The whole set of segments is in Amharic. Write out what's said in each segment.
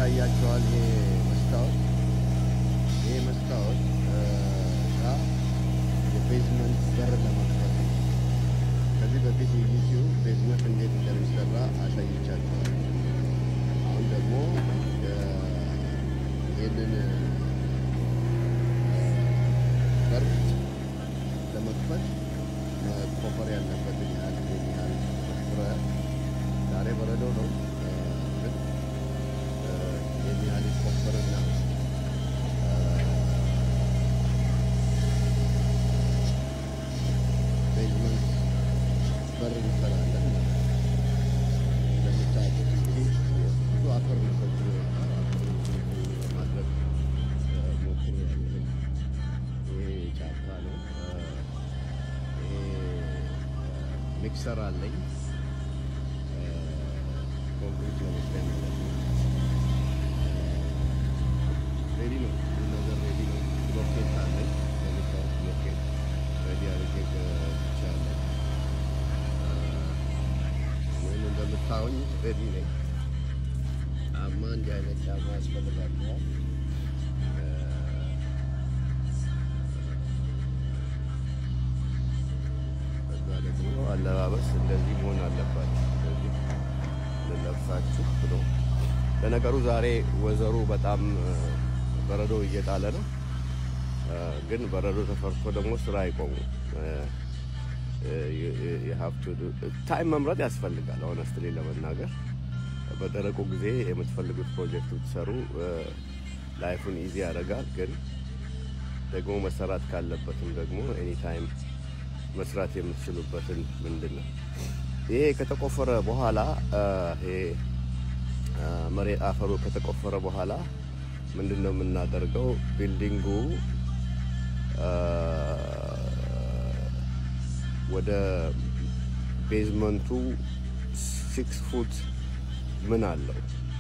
ይታያቸዋል። ይሄ መስታወት ይሄ መስታወት ጋ የቤዝመንት በር ለመክፈት ነው። ከዚህ በፊት የዩቲዩብ ቤዝመንት እንዴት እንደሚሰራ አሳይቻቸዋል። አሁን ደግሞ ይህንን በር ለመክፈት መቆፈር ያለበትን ያህል ይህን ያህል ቆፍረ ዛሬ በረዶ ነው ግን ይህን ያህል ይቆፈርና ቤዝመንት በር እንሰራለን ማለት ነው። እንደምታውቁት እንግዲህ ብዙ አፈር ነው ሰብስቦ የወጣው። አፈሩን ለማድረግ ሞክሬያለሁ። ይሄ ጫካ ነው። ይሄ ሚክሰር አለኝ ኮንክሪት ለመስሪያ ማለት ነው። ሬዲ ነው፣ ሁሉ ነገር ሬዲ ነው። ብሎኬት አለኝ የሚታወቅ ብሎኬት ሬዲ አድርጌ ገብቻለሁ። ምን እንደምታዩኝ ሬዲ ነኝ። ጫማ እንዲህ አይነት ጫማ ያስፈልጋችኋል። ከዛ ደግሞ አለባበስ እንደዚህ መሆን አለባችሁ። እንደዚህ ልለብሳችሁ ብሎ ለነገሩ ዛሬ ወዘሩ በጣም በረዶ እየጣለ ነው። ግን በረዶ ተፈርቶ ደግሞ ስራ አይቆሙም። ታይም መምረጥ ያስፈልጋል። ሆነስትሊ ለመናገር በደረቁ ጊዜ የምትፈልጉት ፕሮጀክት ብትሰሩ ላይፉን ኢዚ ያደርጋል። ግን ደግሞ መሰራት ካለበትም ደግሞ ኤኒ ታይም መስራት የምትችሉበትን ምንድን ነው ይሄ ከተቆፈረ በኋላ ይሄ መሬት አፈሩ ከተቆፈረ በኋላ ምንድን ነው የምናደርገው? ቢልዲንጉ ወደ ቤዝመንቱ ሲክስ ፉት ምን አለው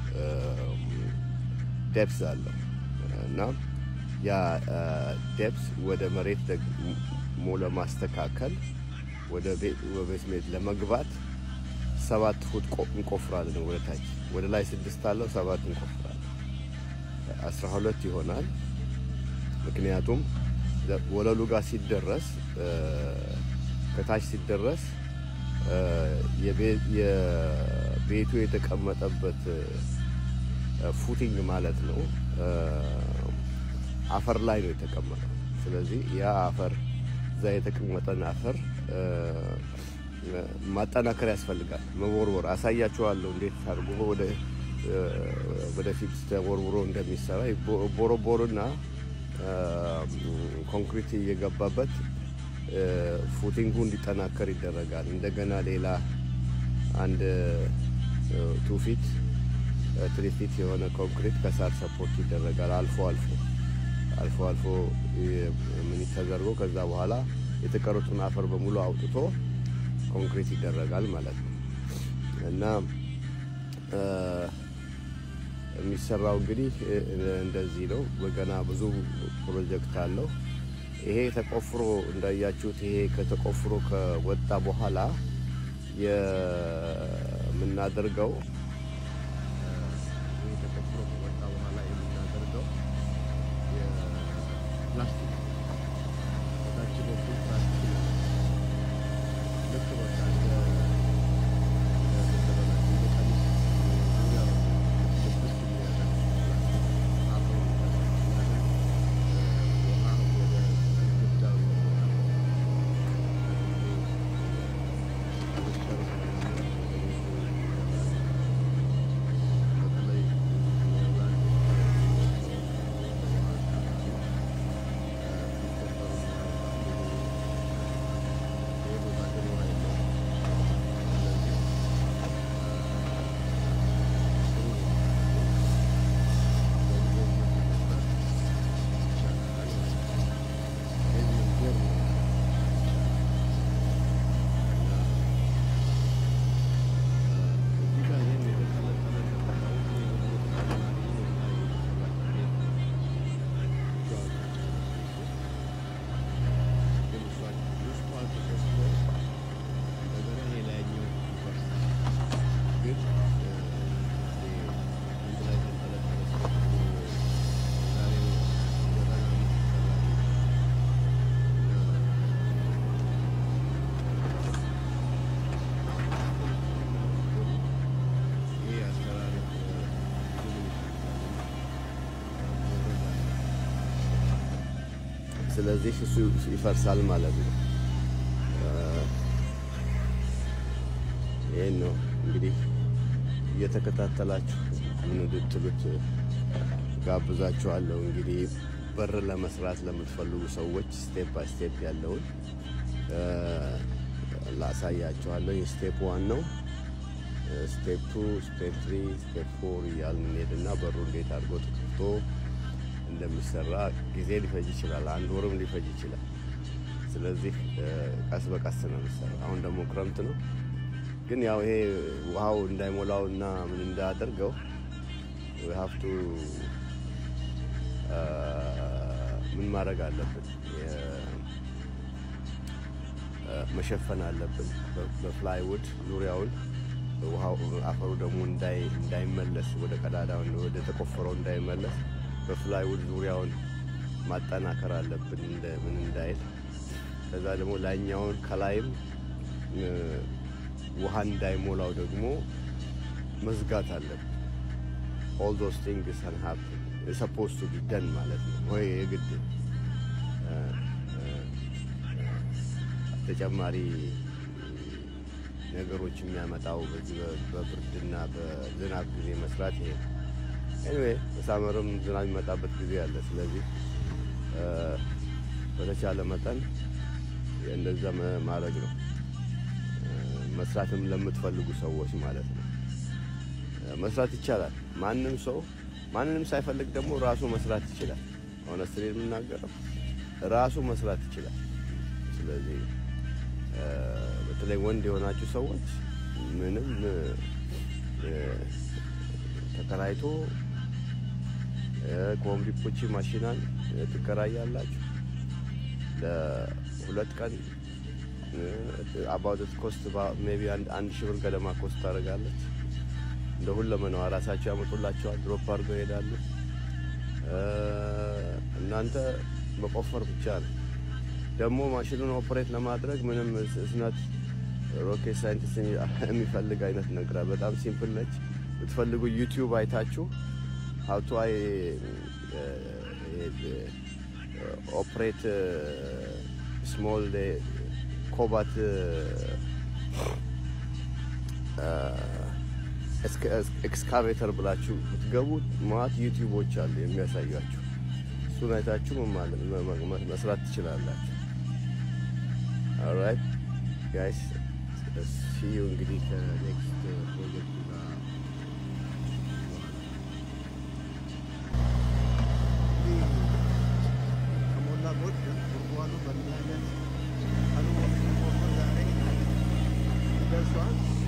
ዴፕስ አለው እና ያ ዴፕስ ወደ መሬት ደግሞ ለማስተካከል ወደ ቤዝሜንት ለመግባት ሰባት ፉት እንቆፍራለን። ወደ ታች ወደ ላይ ስድስት አለው ሰባት እንቆፍራለን። አስራ ሁለት ይሆናል። ምክንያቱም ወለሉ ጋር ሲደረስ ከታች ሲደረስ የቤቱ የተቀመጠበት ፉቲንግ ማለት ነው አፈር ላይ ነው የተቀመጠው። ስለዚህ ያ አፈር እዛ የተቀመጠን አፈር ማጠናከር ያስፈልጋል። መቦርቦር አሳያችኋለሁ እንዴት አድርጎ ወደ ወደፊት ተቦርቡሮ እንደሚሰራ ቦሮቦርና ኮንክሪት እየገባበት ፉቲንጉ እንዲጠናከር ይደረጋል። እንደገና ሌላ አንድ ቱ ፊት ትሪ ፊት የሆነ ኮንክሪት ከሳር ሰፖርት ይደረጋል። አልፎ አልፎ አልፎ አልፎ ምን ተደርጎ ከዛ በኋላ የተቀሩትን አፈር በሙሉ አውጥቶ ኮንክሪት ይደረጋል ማለት ነው እና የሚሰራው እንግዲህ እንደዚህ ነው። በገና ብዙ ፕሮጀክት አለው። ይሄ ተቆፍሮ እንዳያችሁት ይሄ ከተቆፍሮ ከወጣ በኋላ የምናደርገው ይሄ ተቆፍሮ ከወጣ በኋላ የምናደርገው የፕላስቲክ ከታች በኩል ፕላስቲክ ነው። ልክ በቃ እንደ ስለዚህ እሱ ይፈርሳል ማለት ነው። ይህን ነው እንግዲህ እየተከታተላችሁ ምን እንድትሉት ጋብዛችኋለሁ። እንግዲህ በር ለመስራት ለምትፈልጉ ሰዎች ስቴፕ ባይ ስቴፕ ያለውን ላሳያችኋለሁ። ስቴፕ ዋን ነው። ስቴፕ ቱ፣ ስቴፕ ትሪ፣ ስቴፕ ፎር እያልን እንሄድና በሩ እንዴት አድርጎ ተከፍቶ እንደሚሰራ ጊዜ ሊፈጅ ይችላል። አንድ ወርም ሊፈጅ ይችላል። ስለዚህ ቀስ በቀስ ነው የሚሰራ። አሁን ደግሞ ክረምት ነው፣ ግን ያው ይሄ ውሃው እንዳይሞላው እና ምን እንዳያደርገው ሀፍቱ ምን ማድረግ አለብን? መሸፈን አለብን በፕላይውድ ዙሪያውን ውሃው አፈሩ ደግሞ እንዳይመለስ ወደ ቀዳዳው ወደ ተቆፈረው እንዳይመለስ በፕላይውድ ዙሪያውን ማጠናከር አለብን ምን እንዳይል። ከዛ ደግሞ ላይኛውን ከላይም ውሃ እንዳይሞላው ደግሞ መዝጋት አለብን። ኦል ዶስ ቲንግስ ካን ሃፕን ሰፖዝ ቱ ቢ ደን ማለት ነው ወይ የግድ ተጨማሪ ነገሮች የሚያመጣው በዚህ በብርድና በዝናብ ጊዜ መስራት ይሄ ኤኒዌይ በሳመርም ዝናብ የሚመጣበት ጊዜ አለ። ስለዚህ በተቻለ መጠን እንደዛ ማድረግ ነው መስራትም ለምትፈልጉ ሰዎች ማለት ነው። መስራት ይቻላል። ማንም ሰው ማንንም ሳይፈልግ ደግሞ ራሱ መስራት ይችላል። ሆነስትሪ የምናገረው ራሱ መስራት ይችላል። ስለዚህ በተለይ ወንድ የሆናችሁ ሰዎች ምንም ተከራይቶ ኮምቢፖቺ ማሽናን ትከራያላችሁ ለሁለት ቀን አባውት ኮስት ሜቢ አንድ ሺህ ብር ገደማ ኮስት ታደርጋለች። እንደ ሁለመናዋ ራሳቸው ያመጡላቸዋል። ድሮፕ አድርገው ይሄዳሉ። እናንተ መቆፈር ብቻ ነው። ደግሞ ማሽኑን ኦፕሬት ለማድረግ ምንም ስነት ሮኬት ሳይንቲስት የሚፈልግ አይነት ነገር በጣም ሲምፕል ነች። ብትፈልጉ ዩቲዩብ አይታችሁ ሀውቱ አይ ኦፕሬት ስሞል ኮባት ኤክስካቬተር ብላችሁ ብትገቡ ማለት ዩቲዩቦች አሉ የሚያሳያችሁ። እሱን አይታችሁ መስራት ትችላላችሁ። ኦልራይት ጋይስ ሲዩ እንግዲህ ከኔክስት ፕሮጀክት ጋር ከሞላ ጎደል ጉድጓዱ በምን አይነት ቀኑ ዛሬ ደርሷል።